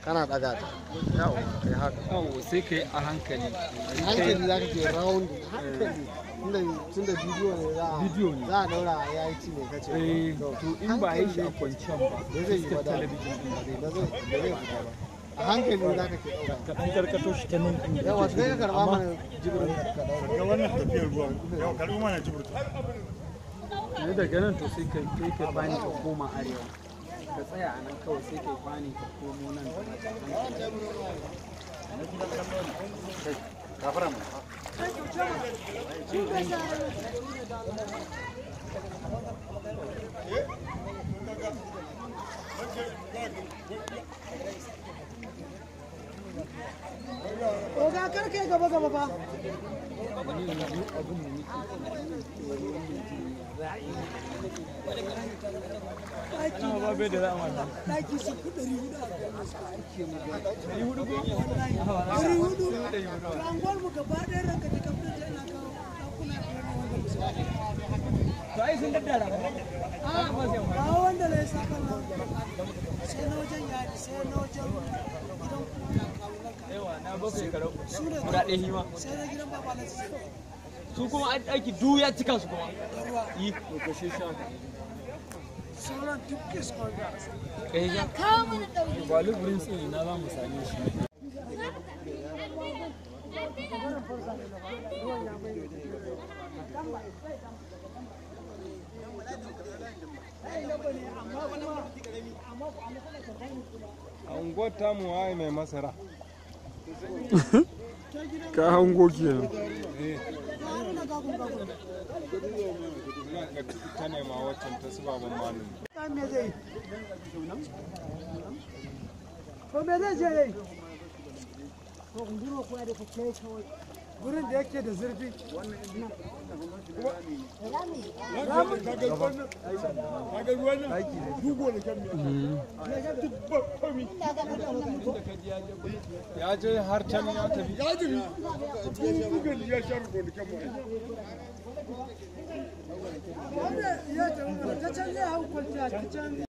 kana daga ta yawa kai haka yawo sai kai a hankali hankali za ka ke round hankali tunda tunda bidiyo ne za a Bidiyo ne. za a daura a yayi ci ne kace eh to in ba yi shi a kwanciyar ba ba zai yi ba da talabijin din ba zai ba zai ba zai fita ba a hankali za ka ke daura ka dan karkato shi ta nan din yawa sai ka karba mana jibirin ka daura ga wannan tafiyar ruwan yau karbi mana jibrta ne daga nan to sai ka kai ka bani ka koma arewa ka tsaya a nan kawai sai ka bani ka komo nan kafara mu Oga kar kai gaba gaba ba. ba bai da zama ta Daki su ku ɗari hudu a yi hudu ko ɗari hudu. Rangon mu gaba ɗaya ranka da kafin da yana kawo ɗakuna biyar na wanda musu. to ai sun daddara ba Ba wanda na yi sakan nan. Sai na wajen yari sai na wajen gidan kuma kawunanka. yawa na bakwai karau Su ne guda ɗaya hima sai na gidan baba na su su kuma an aiki du ya cika su kuma da ruwa. yi to ko shi sha Sauran duk kes kwanga. kai ja kawo mana ɗauki. ba luburin tsini na za mu same shi a unguwar tamu waye mai masara ka hango kenan ta nema waccan ta su baban malum Ɗan me zai yi? To me zai je yi? To unguro kuwa da kake kawai. Gurin da yake da zurfi. ya je har can ya tafi Wanda ya ce ta can zai hau kwanciya ta can